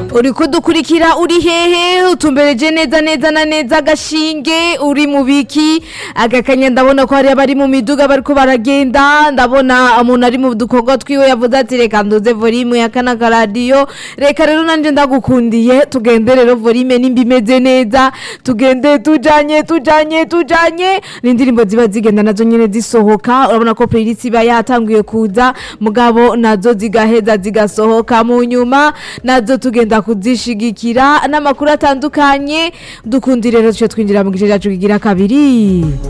uri kudukurikira uri hehe utumbereje neza neza na neza agashinge uri mu biki agakanya ndabona ko hari abari mu miduga bariko baragenda ndabona umuntu ari mu dukorwa twiwe yavuze ati reka nduze volume ya kana karadiyo reka rero nanje ndagukundiye tugende rero volume nimba imeze neza tugende tujanye tujanye tujanye n'indirimbo ziba zigenda nazo nyene zisohoka urabona ko playlist iba yatanguye kuza mugabo nazo zigaheza zigasohoka mu nyuma nazo tugenda kuzishigikira n'amakuru atandukanye dukundi rero tuce twinjira mu gice cyacu kigira kabiri